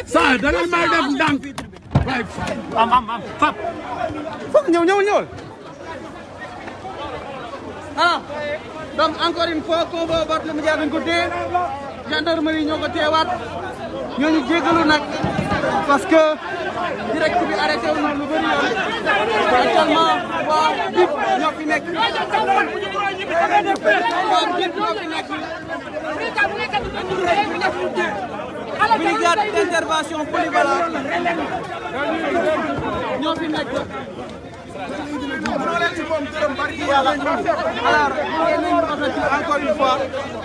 saa da ngeen may def ndànk waaye am am am fap foog ñëw ñëw ñëwal ah donc encore une fois convoi Barthélémy Dias dañ ko téye gendarmerie ñoo ko teewaat ñooñu jéggalu nag parce que direct bi arrêté wu na lu bëri yoon actuellement waa BIP ñoo fi nekk waa BIP ñoo fi nekk brigade d'intervention polyvalente ñoo fi nekk alors ngeen nañu rafetlu encore une fois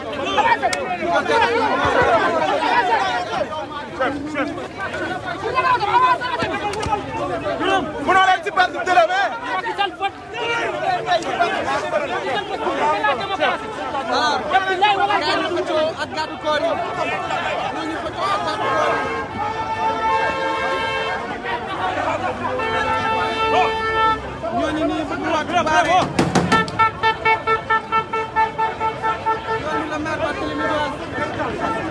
mënoo leen ci perte dërëm alors gars yi xëccoo ak gàddu koor yi ñooñu xëccoo ak gàddu koor yi ñooñu nii bëgg wàcc baare ñooñu la maire Barthélémy Dias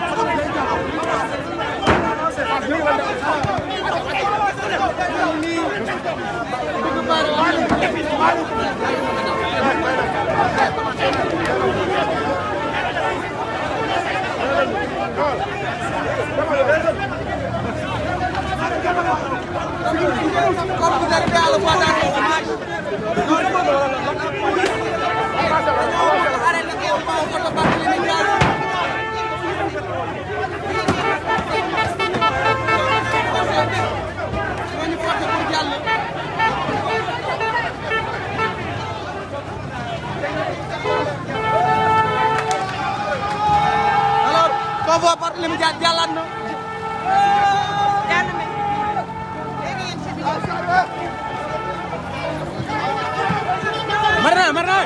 ñooñu nii bëgg baare wax comme vous arrivez à le voir dans les images arrêté ko fa photo Barthélémy Dias ñooñu porté pour jàll alors convoi Barthélémy Dias jàllaat na marna marna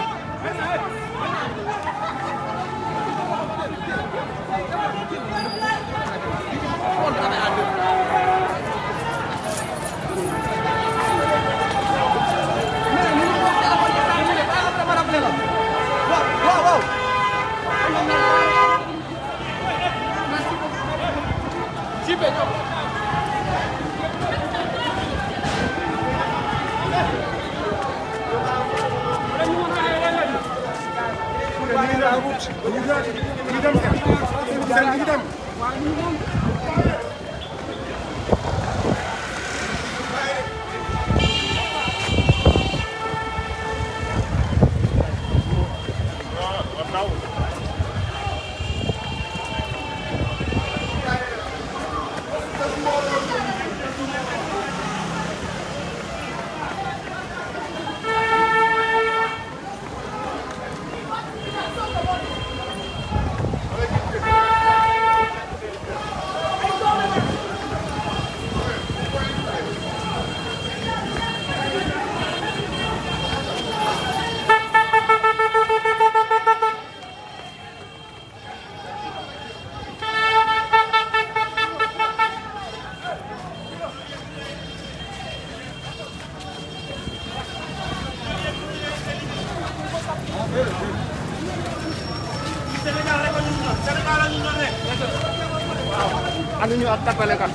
ànduñu ak tapale kat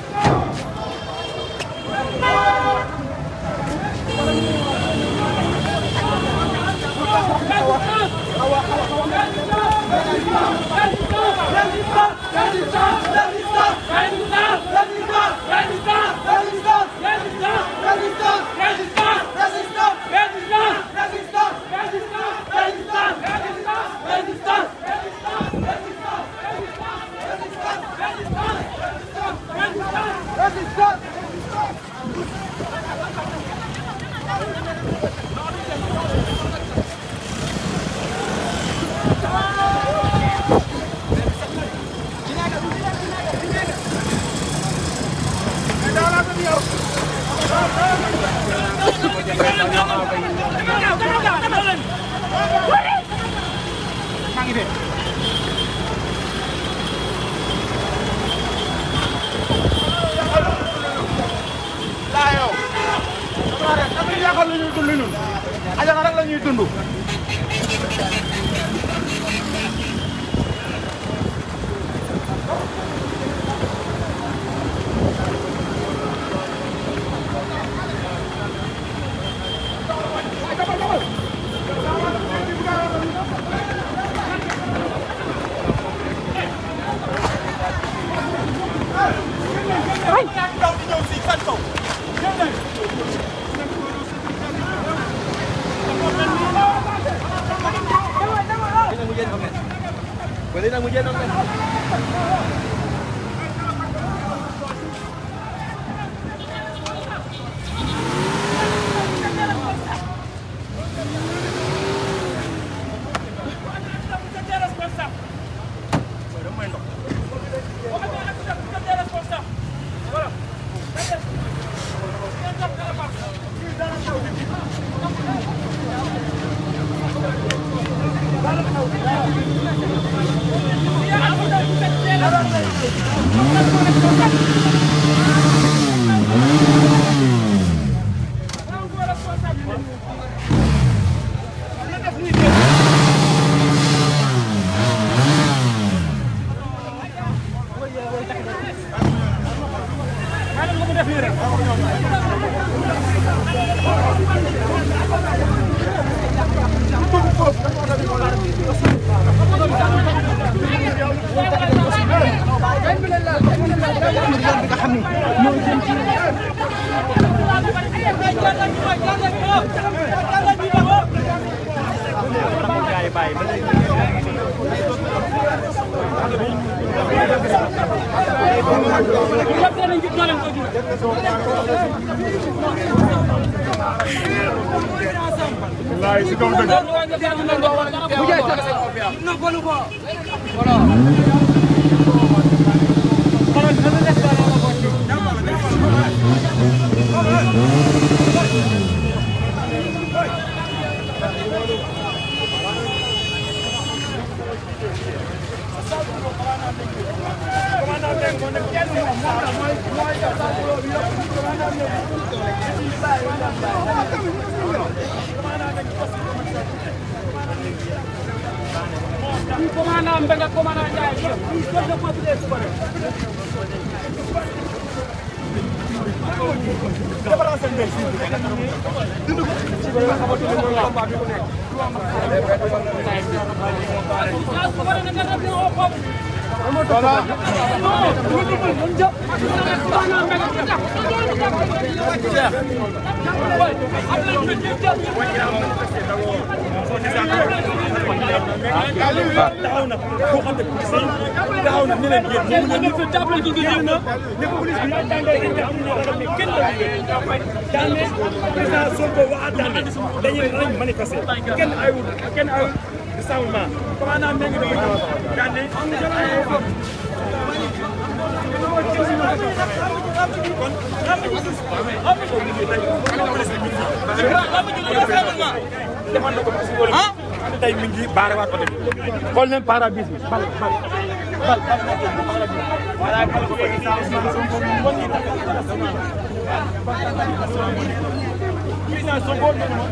laa yow dama rek dama yàqal lu ñuy dund ñun ajana rek la ñuy dund wallaay si kaw dëgg commandant Mbengue commandant Ndiaye taxaw na boo xam ne police yi taxaw na ne leen yéen moom ñu fi jàppale ko ngeen na ne ko police bi daan ne am na xam ne kenn la daan ne président Sonko waa daan ne dañuy nañ manifester kenn ayul kenn ayul rassemblement commandant mi ngi doon daan ne defal na ko ci wóor tey mi ngi baare waat côté bi xool leen pare-brise bi bal bal bal voilà bal ko président Sonko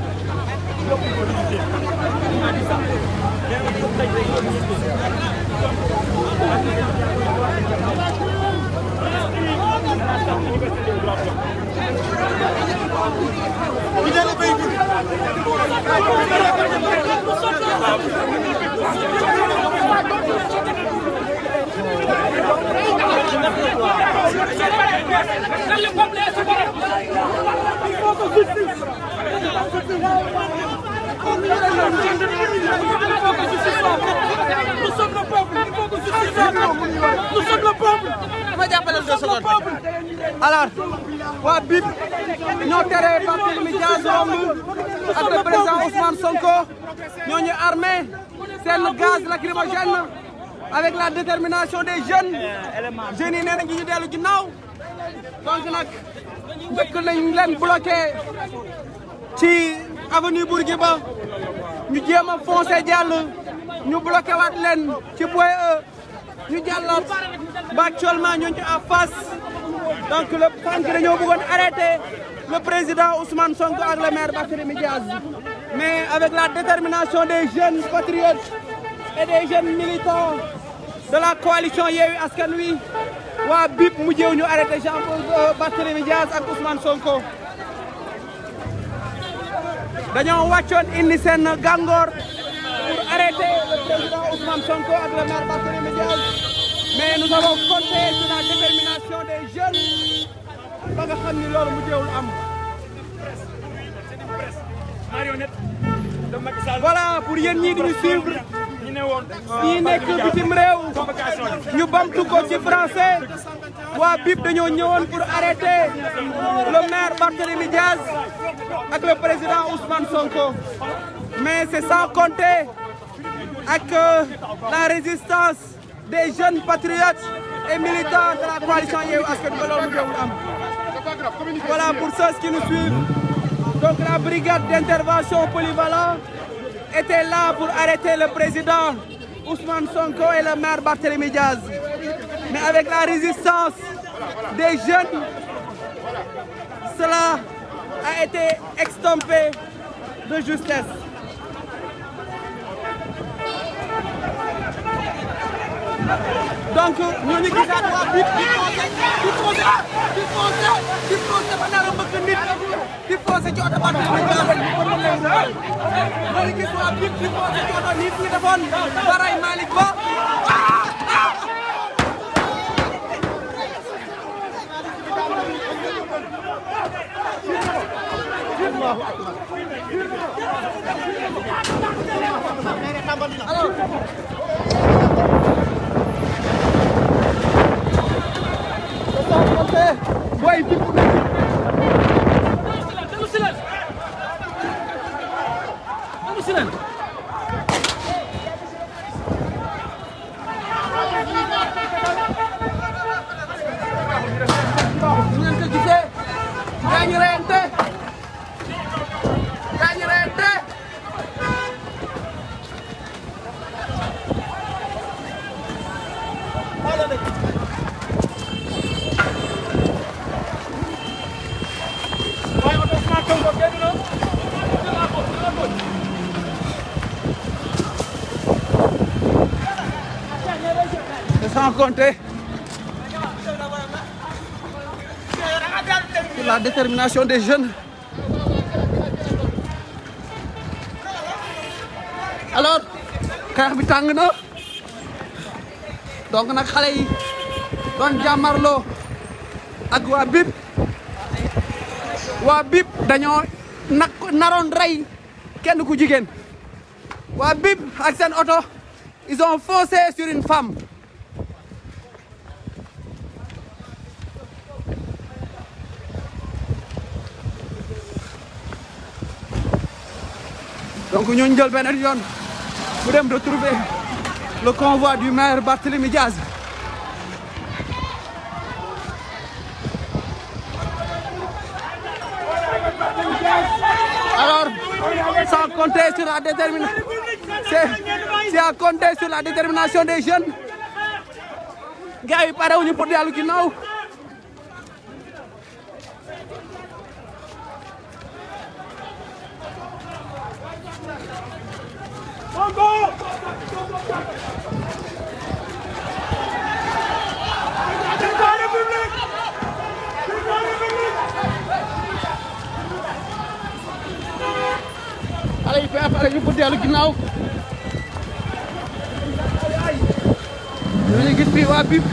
Nous sommes le peuple, il faut que justice Nous sommes le peuple. ma jàppale deux secondes alors waa BIP ñoo tere Barthélémy Dias romb ak le président Ousmane Sonko ñoo ñu armé seen gaz lacrymogène avec la détermination des jeunes jeunes yi nee nañ ñu dellu ginnaaw donc nag njëkk nañ leen bloqué ci avenue Bourguiba ñu jéem a foncé jàll ñu bloqué waat leen ci Point E ñu jàllaat ba actuellement ñu ngi en face donc le sànq dañoo bëggoon arrêter le président Ousmane Sonko ak le maire Barthélémy Diaz mais avec la détermination des jeunes patriotes et des jeunes militants de la coalition Yewwi Askan Wi waa BIP mujjee ñu arrêté Jean Barthélémy Diaz ak Ousmane Sonko dañoo wàccoon indi seen gàngoor pour arrêter le président Ousmane Sonko ak le maire Barthélémy Diaz mais nous avons compté sur la détermination des jeunes ba nga xam ni loolu mujjeewul am. marionnette de Macky Sall voilà pour yéen ñii di ñu suivre ñu ne woon ñii nekk bitim réew ñu bamtu ko ci français waa BIP dañoo ñëwoon pour arrêter le maire Barthélémy Diaz ak le président Ousmane Sonko mais c'est sans compter ak la résistance des jeunes patriotes et militants de la coalition Yewwi Askan Wi ba loolu mujjeewul am voilà pour ceux qui nous suivent donc la brigade d'intervention polyvalent était là pour arrêter le président Ousmane Sonko et le maire Barthélémy Diaz. Mais avec la résistance des jeunes, cela a été extompé de justesse. Donc, nous nous disons à BIP, BIP foncé, BIP foncé, BIP ci oto Barthélémy Dias ñoo ngi gis waa BIP di foncé ci oto nii fi defoon baray Malick Ba Boy, BIP Déglu si leen déglu si leen ñu ngeen ko gisee gaañu reyante gaañu reyante waaye oto Ousmane Sonko génn na et sans compter sur la détermination des jeunes. alors xeex bi tàng na donc nag xale yi doon jàmmarloo ak waa BIP waa BIP dañoo nag naroon rey kenn ku jigéen waa BIP ak seen oto ils ont foncé sur une femme donc ñooñu jël beneen yoon mu dem retrouver le convoi du maire Barthélémy Diaz alors sans compter sur la détermination c'est c'est à compter sur la détermination des jeunes gars yi pare wuñu pour dellu ginnaaw xale yi pare ñu pour dellu ginnaaw ñu ngi gis fii waa BIP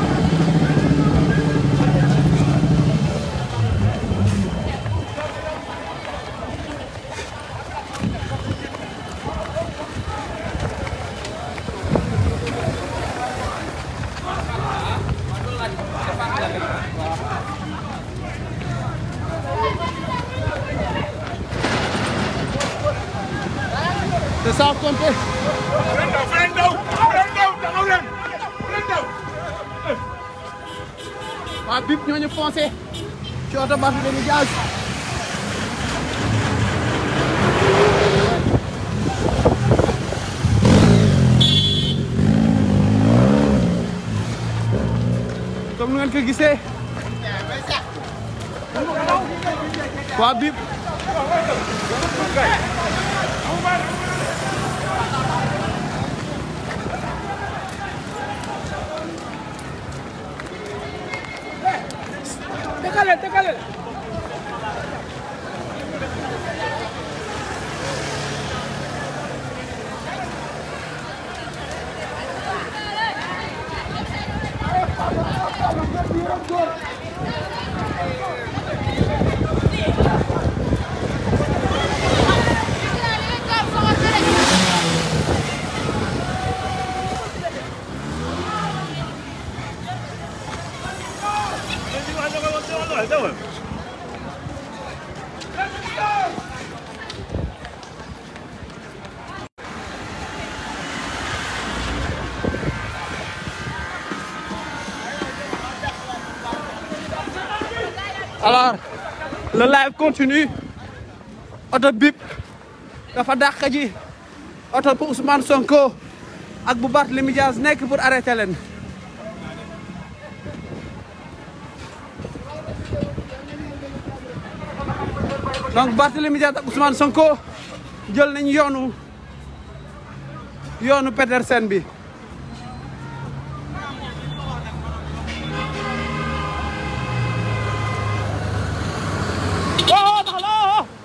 te sans compter leen daw leen daw taxaw leen leen daw waa BIP ñooñu foncé ci oto Barthélémy Diaz comme nu ngeen ko gisee waa BIP décalé décalé alors le live continue oto BIP dafa dàq ji oto bu Ousmane Sonko ak bu Barthélémy Dias nekk pour arrêter leen donc Barthélémy Dias ak Ousmane Sonko jël nañ yoonu yoonu Petersen bi oh taxaw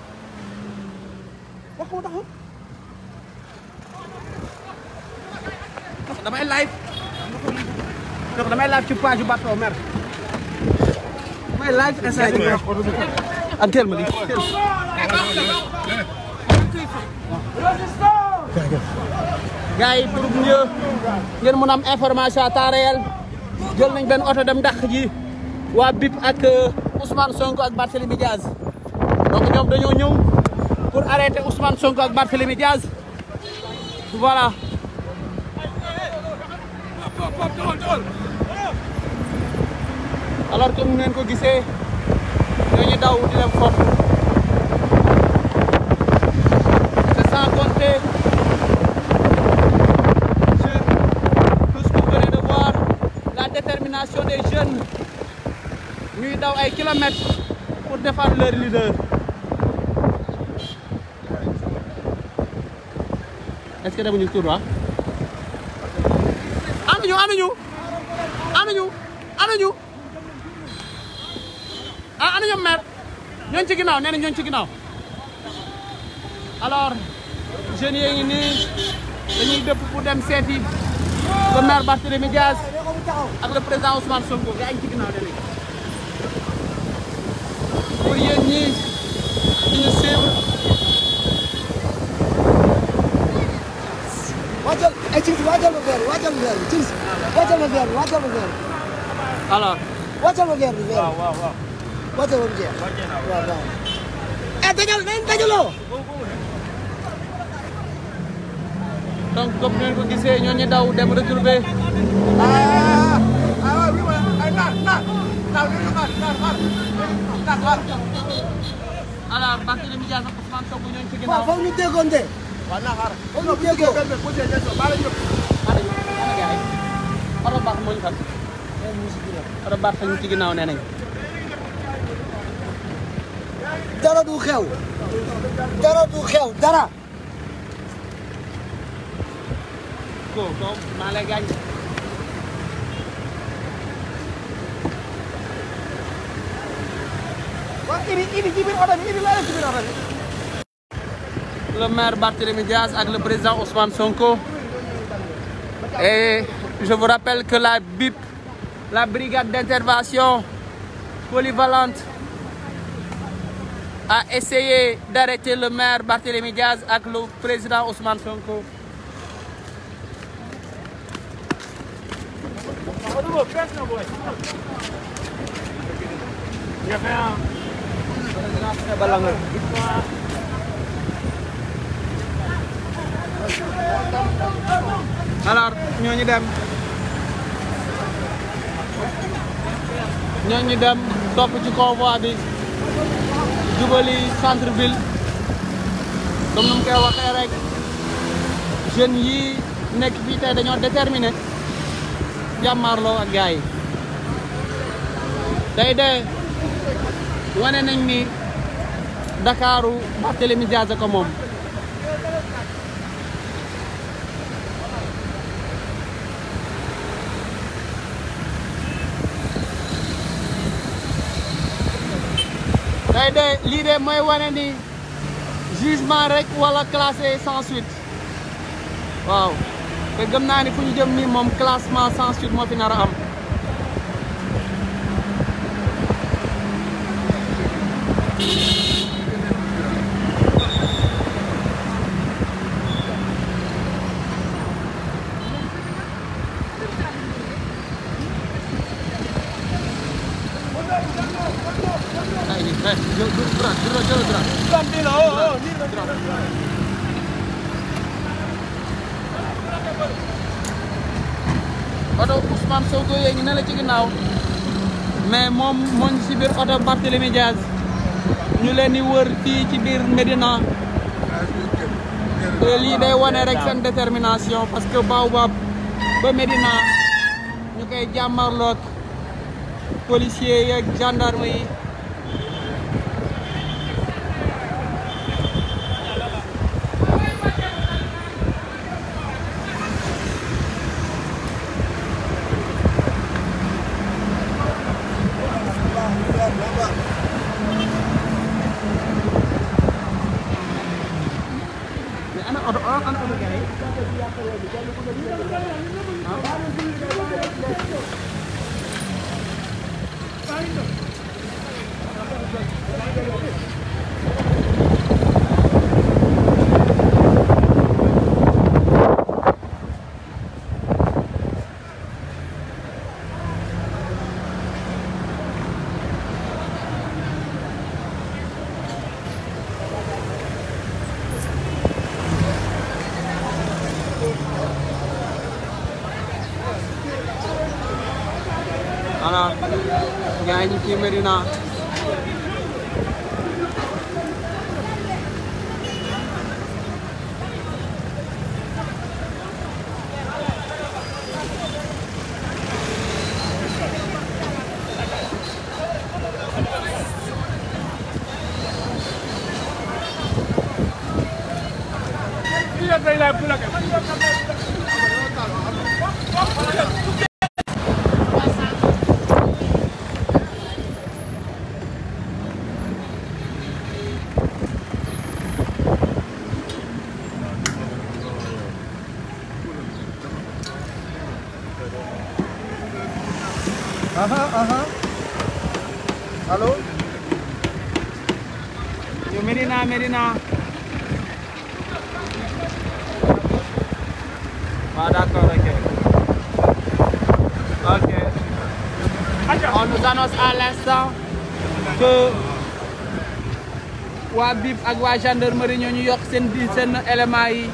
may live ci page bateau mer may live instant yi ak teel ma lii teel gars yi pour mieux ngeen mën a am information à temps réel jël nañ benn oto dem dàq ji waa BIP ak Ousmane Sonko ak Barthélémy Diaz donc ñoom dañoo ñëw pour arrêter Ousmane Sonko ak Barthélémy Diaz voilà alors que mu ngeen ko gisee ñooñu daw di dem foofu c'est sans compter sur tout ce que vous venez de voir la détermination des jeunes ñuy daw ay kilomètres pour défendre leur leader est-ce que demuñu tout droit anuñu anuñu anuñu anuñu ah ana ñoom maire ñooñu ci ginnaaw nee na ñooñu ci ginnaaw alors jeunes yi ngi nii dañuy dëpp pour dem seeti le maire Barthélémy Diaz ak le président Ousmane Sonko gaa ngi ci ginnaaw nee nañ pour yéen ñii di ñu suivre waajal ay ci waajal ma verre waajal ma verre ci waajal ma verre waajal ma verre alors waajal ma verre bi verre waaw waaw waaw waajal ma jeex waaw waaw eh dajal nañ dajaloo donc comme ngeen ko gisee ñooñu daw dem retrouver alors Barthélémy Diaz ak Ousmane Sonko ñooñu ci waaw ginnaaw foog ñu déggoon de foog ñu déggoo ana ñu ana gars yi oto baax moo ñu fat oto baax ñu ci ginnaaw nee nañ dara du xew dara du xew dara ko ko maa lay gaañ waaw idi idi ci biir oto bi idi laa ci biir oto bi le maire Barthélémy Diaz avec le président Ousmane Sonko. Et je vous rappelle que la BIP, la brigade d'intervention polyvalente, a essayé d'arrêter le maire Barthélémy Diaz avec le président Ousmane Sonko. alors ñooñu dem ñooñu dem topp ci convoi bi jubali centre ville comme nu mu koy waxee rek jeunes yi nekk fii tey dañoo déterminé jàmmaarloo ak gars yi tey de wane nañ ni Dakaru Barthélémy Diaz ko moom tey de lii de mooy wane ni jugement rek wala classé sans suite waaw te gëm naa ni fu ñu jëm nii moom classement sans suite moo fi nar a am ay ni eh jël droit jël jël droit oto Ousmane Sonko yee ngi ne la ci ginnaaw mais moom moo ngi si biir oto Barthélémy Diaz ñu leen di wër fii ci biir Médina te lii day wane rek seen détermination parce que Baobab ba Médina ñu koy jàmmarloog policiers yeeg gendarme yi mais ana oto ana oto gars yi alors gars yi ñu ci Médina aha aha allo yo Médina Médina waaw d'accord ok ok on nous annonce à l'instant que waa BIP ak waa gendarmerie ñoo ñu yokk seen di seen éléments yi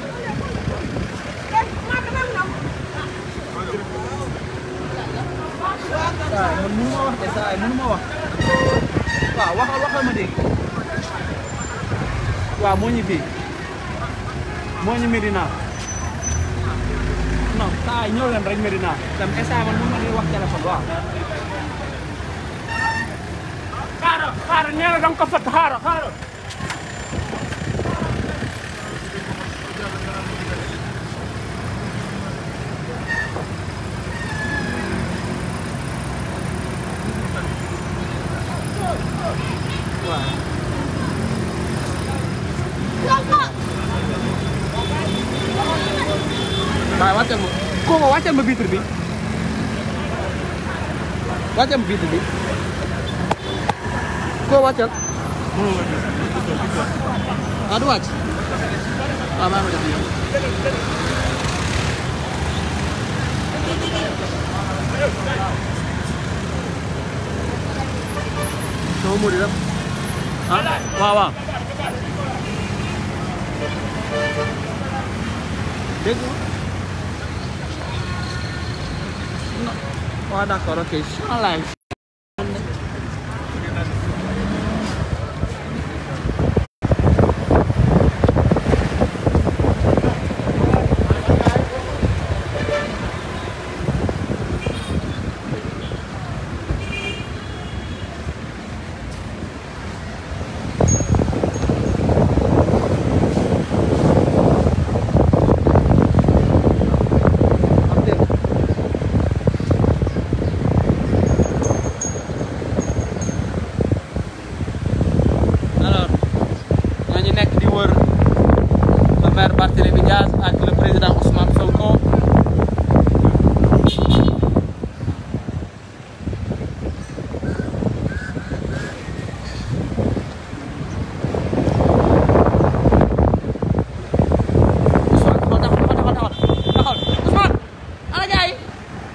waaw man mënu ma wax de saa yi mënu ma wax waaw waxal waxal ma dégg waaw moo ñu fii moo ñu Médina non saa yi ñëw leen rek Médina tam instant man mënu ma di wax téléphone waaw xaaral xaaral nee na da nga ko fat xaaral xaaral waaw wàccal ma koo ma wàccal ma vitre bi wàccal ma vitre bi koo wàccal ah du wàcc waaw maa ngi def nii sama mudi def ah waaw waaw dégg nga waaw d'accord ok sans live alors ñooñu nekk di wër le maire Barthélémy Diaz ak le président Ousmane Sonko Ousmane taxawal taxawal taxawal taxawal Ousmane ana gars yi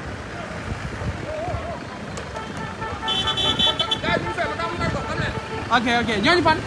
ok ok ñooñu fan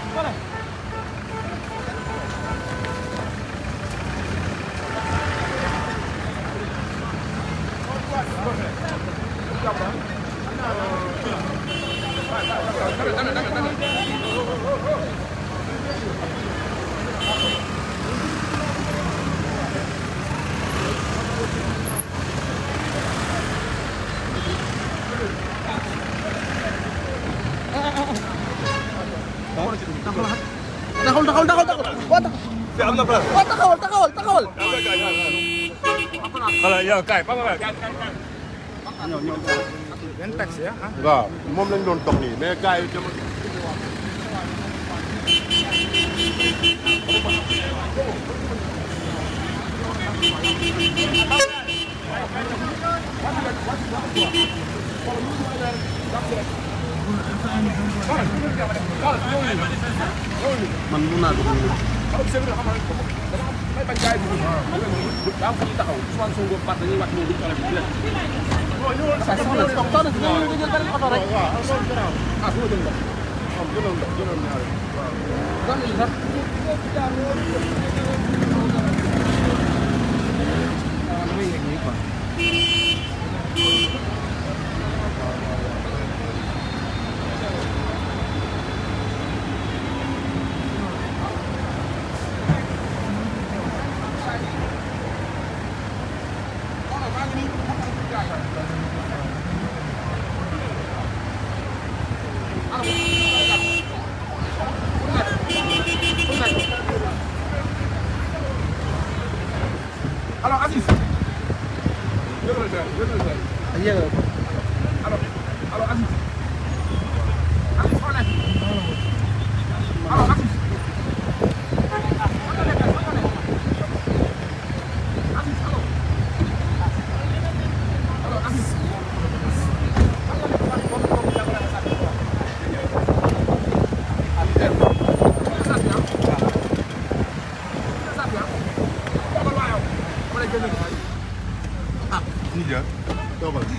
taxawal taxawal taxawal taxawal waa taxawal. fi am na place waa taxawal taxawal taxawal. xala yow kay papa kay benn taxi ah waaw moom lañ doon dox nii mais gars yi dama man mun naa dugg nii. saa soxna si soxna si ñoom ñu jël benn oto rek. doon nañu sax. waaw damay yegg nii quoi.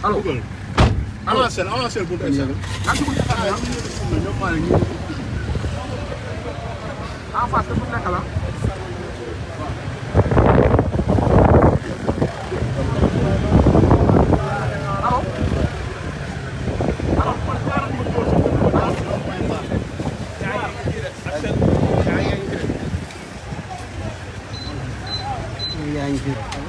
allo avancé avancé bu dee sax ak bu nekk la ñoom maa ngi en face bu nekk la yaa ngi fi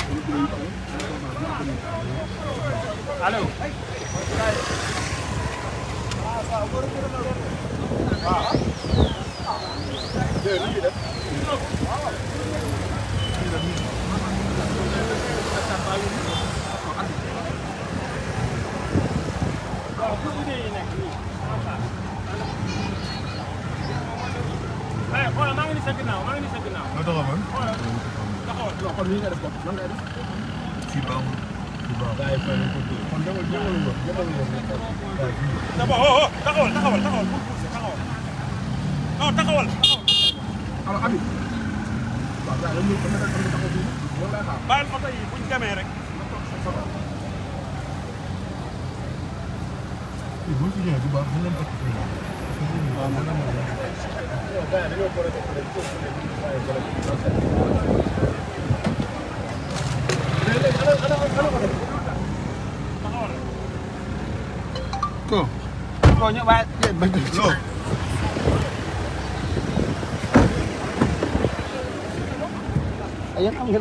Eh, xoolal maa ngi ni sa ginnaaw maa ngi ni sa ginnaaw. nga doxal man taxawal. kon nii nga def ko nan ngay def fii baaxul fii baaxul gaa yi fay nañ ko dégg kon demal demal nga demal nga D'abord, oh, oh, taxawal taxawal taxawal bul poussé taxawal. non taxawal taxawal. alors Habib waaw gaa yi dañu ko nekk ko taxaw fii loolu lay xaar bàyyil oto yi buñ demee rek. bu ñu fi ñëwee du baax mën nañu takk fii waaw mën nañu ko ko ñu waaye ba yéen am ngeen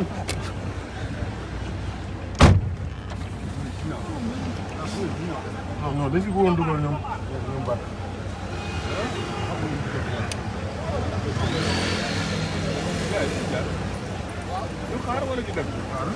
non non dañ fi bëggoon dugal ñoom ñoom Ba. ñu xaar wala ñu dem. xaar.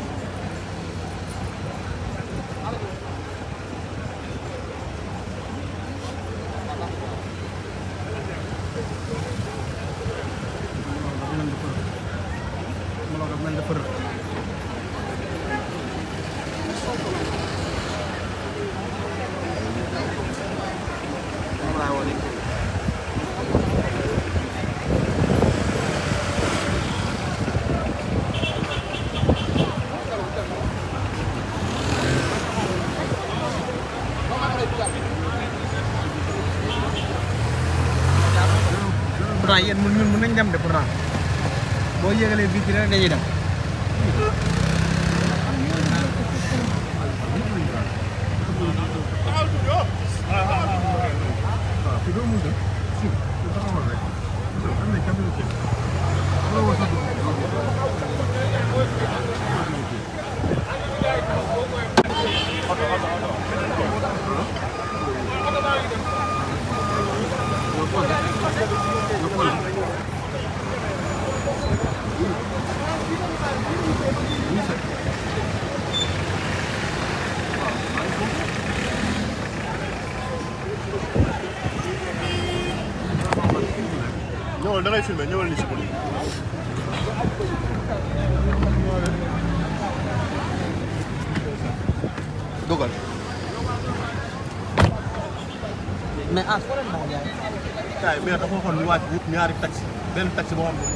pourtant yéen mun ñun mun nañ dem de pourtant boo yégalee vitre rek dañuy dem waaw fii doo mun dem. si si taxawal rek. am nañ cabinet ci. wala wala sax ñëwal da ngay filmé ñëwal ni si ko. dogal. mais ah foo leen moo jaay kaay mais dafa waxoon ñu wàcc wut ñaari taxi benn taxi boo xam ne.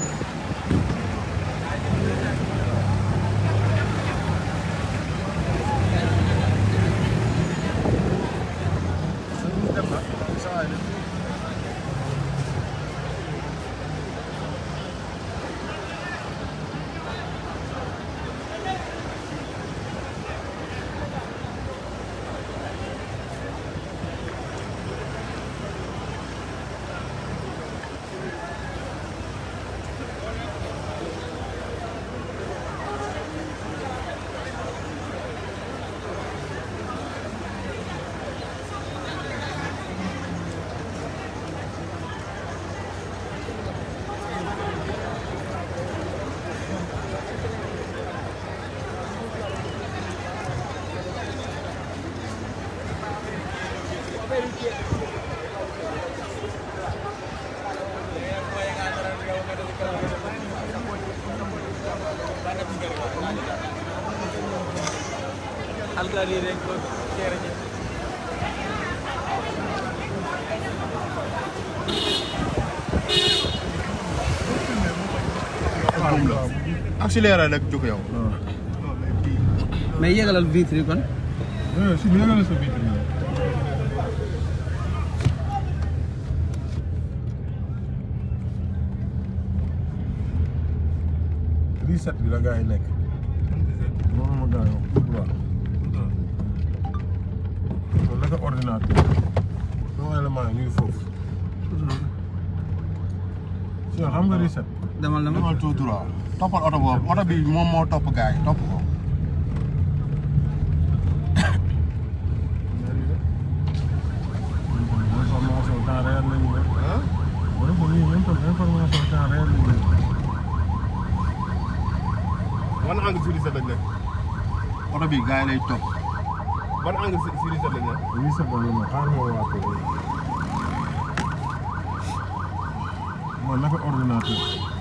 alkaali rek ko kere ji accéléré rek jóg yow. mais yégalal vitre yi kon Eh, si yëgal sa vitre yi. reset bi la gars yi nekk. moom ma gars yi wax tout droit. loolu naka ordinateur. sama élément yi ñu ngi foofu. si yow xam nga reset. demal demal demal tout droit toppal oto boobu oto bi moom moo topp gars yi topp ko. information temps réel lañu ne. ah. wala ko nii information temps réel lañu ne. ban angle sur reset lañ nekk. oto bi gars yi lay topp. ban angle sur sur reset lañ nekk. reset ba ma xaar ma waa ko. man naka ordinateur.